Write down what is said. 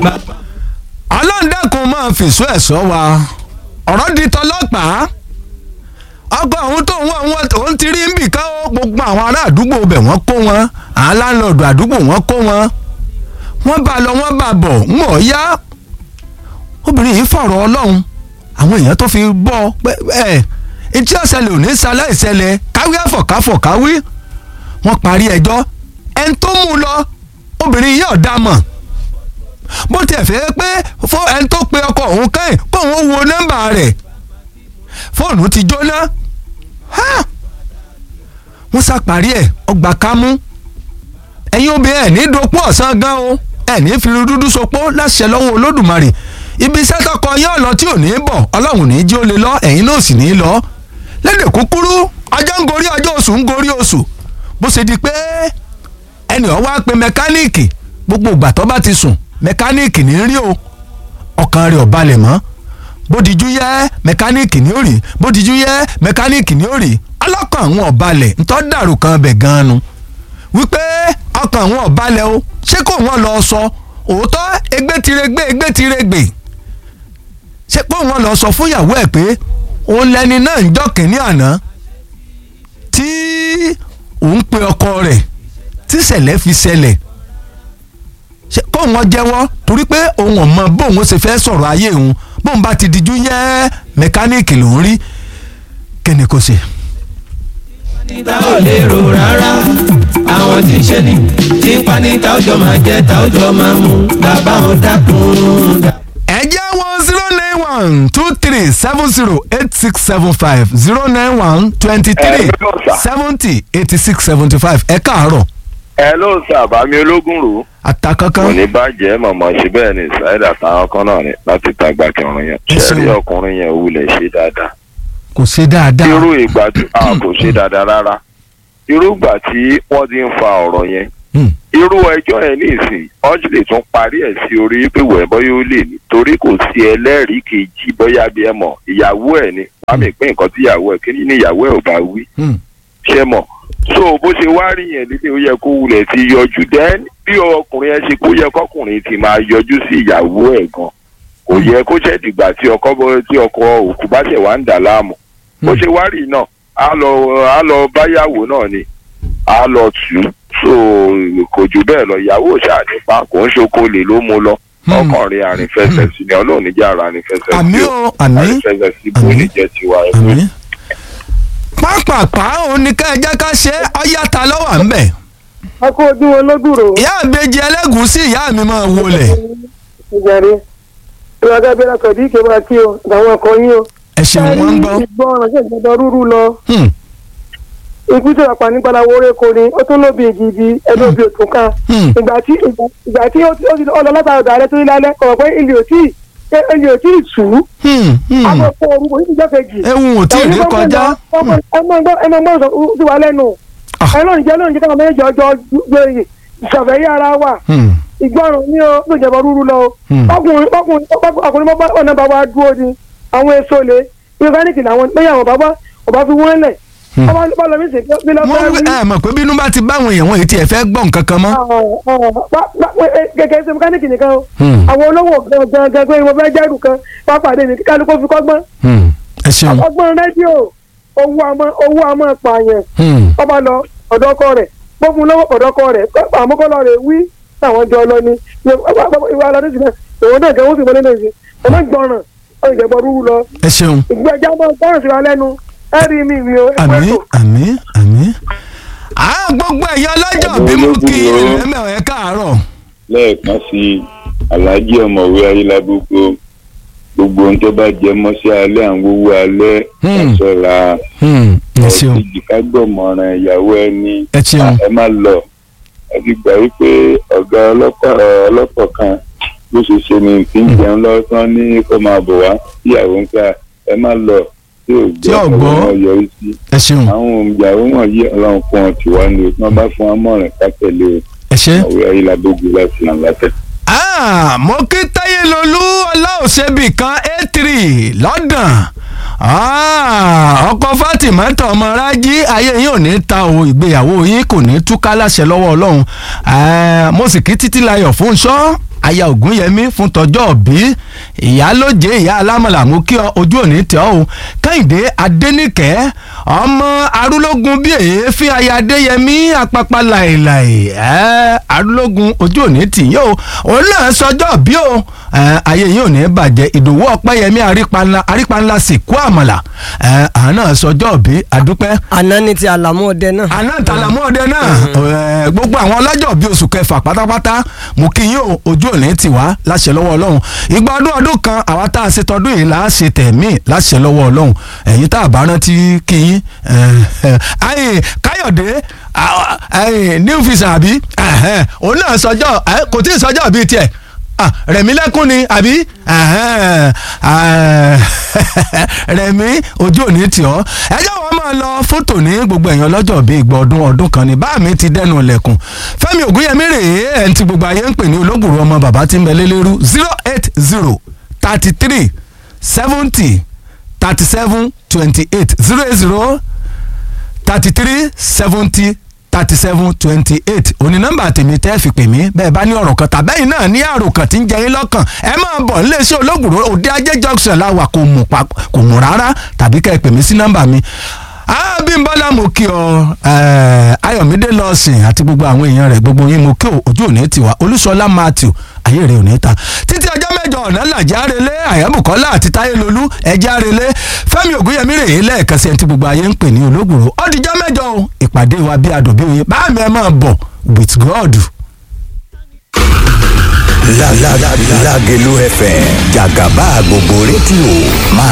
ọlọ́ndẹ́kun máa fìṣó ẹ̀ṣọ́ wa ọ̀rọ̀ di tọlọ́pàá ọkọ̀ ọ̀hún tó ń wọ̀ wọ́n òun ti rí nbì ká ó gbogbo àwọn ará àdúgbò bẹ̀ wọ́n kó wọn àwọn láńlọ́ọ̀dù àdúgbò wọ́n kó wọn wọ́n bá lọ wọ́n bá bọ̀ ń wọ̀ yá obìnrin yìí fọ̀rọ̀ ọlọ́run àwọn èèyàn tó fi bọ́ pé ẹ̀ etí ọ̀sẹ̀lẹ̀ ò ní sálẹ̀ ìṣẹ̀lẹ̀ káwí àfọ̀káfọ̀ káwí wọ́n parí ẹjọ́ ẹni tó mú un lọ obìnrin yìí ọ̀dà mọ̀ bó tiẹ̀ fẹ́ pé fún ẹni tó pe ọkọ òun kẹ́yìn kó òun wo nọ́mbà rẹ̀ fóònù ti jóná wọ́n ṣàparí ẹ̀ ọgbà kámú ẹ̀yin obìnrin ẹ̀ ní dopó ọ̀sán gan o ẹ̀ ní fi dúdú sopó láṣẹ lọ́wọ́ olódùmarè ibi iṣẹ́ tọkọ yín ọ̀lọ́ tí ò ní bọ̀ ọlọ́run ní jí ó lè lọ ẹ̀yin náà sì ní lọ lédè kúkúrú ọjọ́ ń gorí ọjọ́ oṣù ń gorí oṣù bó ṣe di pé ẹnì ọ̀ wá pe mẹkáníìkì gbogbo ìgbà tó bá ti sùn mẹkáníìkì ní rí o ọkàn rẹ̀ ò balẹ̀ mọ́ bódijú yẹ mẹkáníìkì ní òrì bódijú yẹ mẹkáníìkì ní òrì ọlọ́kàn àwọn ọ̀balẹ̀ ntọ́ dàrú kan bẹ̀ gan-an nu wípé ọkàn àwọn ọ̀balẹ̀ o ṣé kò wọ́n lọ sọ òótọ́ egbé tiregbe egbé tiregbe ṣé kò wọ́n lọ sọ fún ìyàwó ẹ̀ pé òun lẹni náà ń jọ́ kínní àná tí òun pe ọkọ rẹ̀ tí ṣẹlẹ̀ fi ṣẹlẹ̀ ṣe kó wọn jẹ́wọ́ torí pé òun ò mọ bóun ó ṣe fẹ́ sọ̀rọ̀ ayé òun bóun bá ti dijú yẹ́ mẹkáníìkì lòún rí kíni kò ṣe. níta ò lè rò rárá àwọn tí ń ṣe ni tí ń pa níta ọjọ́ máa jẹ́ ta ọjọ́ máa mú bàbá wọn dákun. ẹ jẹ́ wọn zero nine one two three seven zero eight six seven five zero nine one twenty three Hello, sir. seventy eighty six seventy five ẹ káàárọ̀ ẹ ló ń sàbámi ológun rò ó kò àtàkánkán ní bàjẹ́ mọ̀mọ́ ṣe bẹ́ẹ̀ ni ṣáìdà táwọn kan náà ni láti tàgbà kẹrin yẹn Ẹ ṣẹ́rí ṣeun. ọkùnrin yẹn wulẹ̀ ṣe dáadáa kò ṣe dáadáa irú ìgbà tí a kò ṣe dáadáa rárá irú ìgbà tí wọ́n ti ń fa ọ̀rọ̀ yẹn Hmm. irú ẹjọ́ yẹn ní ìsìn ọjọ́ lè tún parí ẹ̀ sí orí pé wẹ̀ bọ́yá ó lè ní torí kò sí ẹlẹ́rìí kejì bọ́yá bí ẹ mọ̀ ìyàwó ẹ̀ ni bámi pín nǹkan tí ìyàwó ẹ̀ kí ni ìyàwó ẹ̀ ò bá wí Hmm. ṣe mọ̀ so bó ṣe wá rí yẹn lílé ó yẹ kó wulẹ̀ ti yọjú dẹ́n bí ọkùnrin yẹn ṣe kó yẹ kọkùnrin ti máa yọjú sí ìyàwó ẹ̀ gan kò yẹ kó ṣẹ̀ dìgbà tí ọkọ bọ́ tí ọkọ òkú bá ṣẹ̀ wá ń dà láàmú bó ṣe wá rí náà á lọ á lọ báyàwó náà ni á lọ tù ú so kò jù bẹ́ẹ̀ lọ ìyàwó ṣáà nípa kò ń ṣokòlè ló mú lọ Hmm. ọkùnrin àrìnfẹsẹ̀ sí ni ọlọ́run níjà ara àrìnfẹsẹ̀ àmì sí o àmì àrìnfẹsẹ̀ sí bó Àmín. lè jẹ́ tiwa ẹ̀ àmì. pápápá òun ni ká ẹ jẹ́ ká ṣe é ọyá ta lọ́wọ́ à ń bẹ̀. a kó ojú wọn lógùrò ìyá àbejì ẹlẹ́gùúsí ìyá mi máa wọlé ìjàre ìwádìí abẹ́rẹ́ kọ̀dí ìké máa kí o àtàwọn ọkọ yín o. ẹ ṣeun wọn ń gbọ́. ìgbọ́ ọ̀rọ̀ ṣe ìjọba rúrú lọ Hmm, ikú tí wàá pa nípa làwọn orí ko ni ó tún lóbi ìjìbí ẹni òbí òtún kan hmm, ìgbà tí ìgbà tí ó ti ó ti ọlọ látara ọ̀dà rẹ tó ní lálẹ́ kọ̀ọ̀ pé ilé òtí ilé òtí ìtù hmm, hmm. àwọn ọkọ orúkọ yìí ti jẹ́ kejì. ewu ò tí ì rí kọjá. Hmm, ẹ máa gbọ́ ẹ máa gbọ́ sọ sí wa lẹ́nu Ah. ẹ lónìí jẹ́ lónìí jẹ́ káwọn méjì ọjọ́ gbé ìṣọ̀fẹ́ yí ara wa hmm, ìgbọràn ní o ló jẹ̀bọ̀ rúru lọ o Hmm. ọkùnrin ọkùnrin ọkùnrin bá ọ̀nà bàbá dúró ni àwọn èso lè mẹkáníìkì làwọn lẹ́yìn àwọn bàbá ọba fi wọ́n lẹ̀ Hmm. ọba bá lọ mí sè bí lọ́ wọ́n wí ẹ mọ̀ pé bínú bá ti báwọn èèyàn wọ̀nyí tí ẹ fẹ́ gbọ́ nǹkan kan mọ́. kẹ̀kẹ́ ṣe mẹkáníìkì nìkan o Hmm, àwọn olówó gangan gangan pé wọ́n fẹ́ jẹ́rù kan wá pàdé mi kálukú fi kọ́gbọ́n hmm, ẹ ṣeun. ọgbọ́n rédíò owó àmọ́ owó àmọ́ pààyàn Hmm, ọba lọ ọ̀dọ́ ọkọ rẹ̀ gbógun lọ́wọ́ ọ̀dọ́ ọkọ rẹ̀ àmúkọ́lọ́ rẹ̀ wí táwọn jọ lọ ni ìwà aládé sí náà òun náà gẹ̀wọ́n sì mọ́ nínú ìsìn ọmọ gbọ́ràn ọ̀rọ̀ ìjẹ̀bọ̀ rúru lọ ẹ ṣeun. ìgbẹ́jà máa gbọ́ràn sí wa lẹ́nu ẹ rí mi mi o ẹgbẹ́ àmì tó. àmì àmì. àwọn gbogbo ẹ̀yà ọlọ́jọ́ bí mo kí ẹ̀mẹ̀ ẹ̀ káàárọ̀. lẹ́ẹ̀kan sí i aláàjì ọ̀mọ̀wé ayélujábùkù gbogbo ohun tó bá jẹ mọ́ sí alẹ́ àwọn owó alẹ́ Hmm. ẹ̀ṣọ́ra Hmm, ẹ ṣeun ọ̀sìjì ká gbọ̀mọ̀ràn ìyàwó ẹni ẹ ṣeun. ẹ má lọ ẹ ti gbà wípé ọ̀gá ọlọ́pàá ọlọ́pàá kan bó ṣe ṣe ni kí n jẹun lọ́sán ní kó máa bọ̀ wá ìyàwó ń ká ẹ má lọ tí ò Tí ò gbọ́ gbọ́. ọ̀rọ̀ wọn yọrí sí ẹ ṣeun. àwọn ìyàwó wọ̀nyí ọlọ́run fún wọn tì wá ní o tí wọ́n bá fún wọn mọ̀ràn ká tẹ̀lé o ẹ ṣe. ọ̀wé ayélujábùkù láti làǹlàtẹ̀. Ah, mo kí táyélolú ọláòṣèbí kan a three lọ́dàn Ah, ọkọ fatima tọmọ rájí ayé yín ò ní ta o ìgbéyàwó yín kò ní túká láṣẹ lọ́wọ́ ọlọ́run Ah, mo sì kí títí layọ̀ fún ṣọ́ aya ògúnyẹmí fún tọjọ́ òbí ìyálóje ìyá alámọ̀là mú kí ọ ojú òní tẹ ọ́ o kẹ́hìndé adẹ́nìkẹ́ ọmọ arúlógún bíi èéfín aya adéyẹmí apapa láìláì ẹ́ arúlógún ojú òní tì yín o òun náà sọjọ́ bí o ẹ́ ayé yín ò ní bàjẹ́ ìdòwú ọpẹ́yẹmí arípanlá arípanlá sì kú àmàlà ẹ́ àwọn náà sọjọ́ bí adúpẹ́ àná ni ti àlàmú ọdẹ náà. àná ìtàlámú ọdẹ náà ẹ, gbogbo àwọn ọlọ́jọ́ bíi oṣù kẹfà pátápátá mo kí yín o ojú òní tì wá láṣẹ lọ́wọ́ ọlọ́run ìgbà ọdún ọdún kan àwa tá a ṣe tọdún yìí là á ṣe tẹ̀mí láṣẹ lọ́wọ́ ọlọ́run ẹ̀yin tá a bá rántí kí yín ẹ, ẹ, ayé káyọ̀dé à- ayé new visa àbí ẹ̀hẹ́n, òun náà sọjọ́ ẹ, kò tí ì sọjọ́ bíi tiẹ̀ Ah, rẹ̀mí lẹ́kún ni àbí Ẹ̀hẹ́n, ah, rẹ̀mí ojú òní tì ọ́ ẹ jẹ́ wọ́n máa lọ fótò ní gbogbo èèyàn lọ́jọ́ bíi ìgbà ọdún ọdún kan ní bá mi ti dẹnu ilẹ̀kùn fẹ́mi ògúnyẹmí rèé ẹ̀ ń ti gbogbo ayé ń pè ní olóògùrú ọmọ bàbá tí ń bẹ lélẹ́rú zero eight zero thirty three seventy thirty seven twenty eight zero eight zero thirty three seventy thirty seven twenty eight òní nọ́mbà tèmi tẹ́ fi pè mí bẹ́ẹ̀ bá ní ọ̀rọ̀ kan tàbẹ́yìn náà ní àrò kan tí ń jẹ yín lọ́kàn ẹ máa bọ̀ níléeṣẹ́ olóògùn òde ajé junction láwà kò mú pa kò mú rárá tàbí kẹ́ ẹ pè mí sí nọ́mbà mi Abímbọ́lá mo kí ọ eh, Ayọ̀mídé lọ́sìn àti gbogbo àwọn èèyàn rẹ̀ gbogbo yín mo kí ọ ojú òní tiwa Olúṣọlá Matthew ayé rẹ̀ òní ta títí ọjọ́ mẹ́jọ ọ̀nà làjá relé Àyàbùkọ́lá àti Táyé Lolú ẹja relé Fẹ́mi Ògúnyẹmí rèé lẹ́ẹ̀kan sí ẹni tí gbogbo ayé ń pè ní olóògùrò ọdíjọ́ mẹ́jọ o ìpàdé wa bí adòbí oyin bá mi ẹ máa bọ̀ with God. La la la Lágelú FM jàgàbá gbogbo rédíò máa